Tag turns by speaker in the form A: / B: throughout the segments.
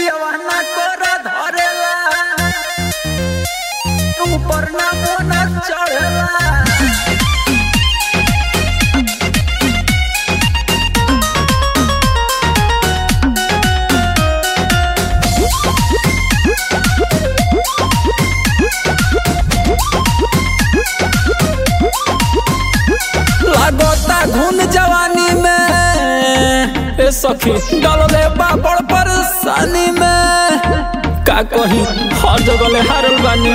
A: पियवाना कोरा धरेला ऊपर ना मोना चढ़ेला लागता घुन जवानी में ए सखी डलले बाबड़ परेशानी में का कही हर जगह ले हारल बानी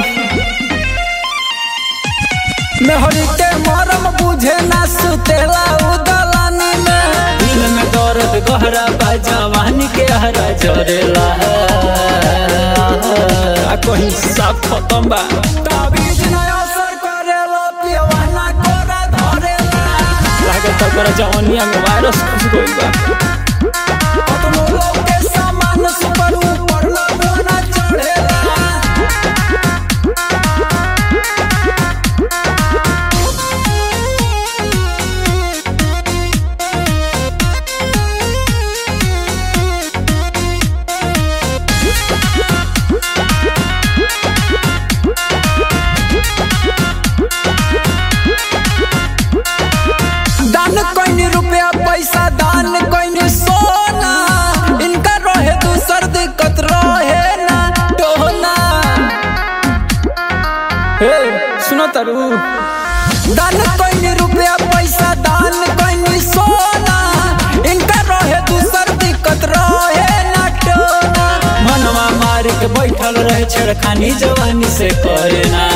A: मेहरी के मरम बुझे ना सुतेला उदलानी में दिल में दर्द गहरा बा जवानी के हरा जरेला का कही सब खत्म बा ताबीज ना असर करेला पियवाना कोरा धरेला लागत तोरा जवानिया में वायरस घुस गइल बा अपनो लोग के सामान सुपर ऊपर लगना चढ़ेला दान कोई रुपया पैसा दान कोई सोना इनका रहे दूसर दिक्कत रहे ना टोना हे सुनो तरु दान कोई रुपया पैसा दान कोई सोना इनका रहे दूसर दिक्कत रहे ना टोना मनवा मार के बैठल रहे छेड़खानी जवानी से करे ना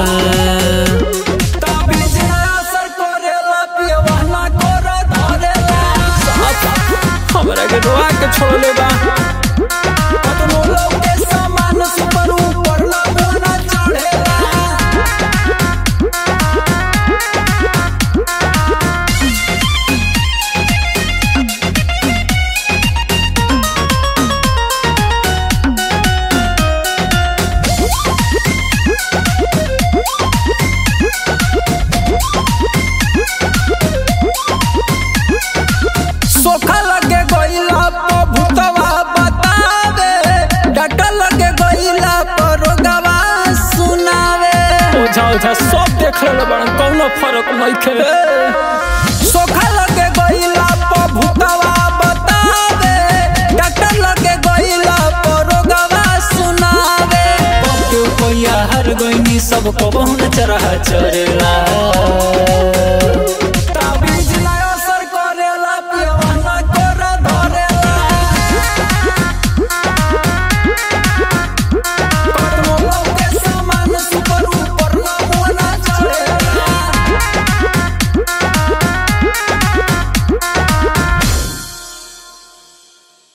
A: ताबीज ना असर करेला पियवाना कोरा धरेला हमरा के रोआ के छोड़ले बा कतनो लोग के सामान सुपर ऊपर लगना चढ़ेला सोखा लगे गइला पर भूतवा बतावे डॉक्टर लगे गइला पर रोगवा सुनावे ओझा ओझा सब देख ले बड़ कौनो फर्क नइखे सोखा लगे गइला पर भूतवा बतावे डॉक्टर लगे गइला पर रोगवा सुनावे के कोइया हर गइनी सब को बहुन चरह चरेला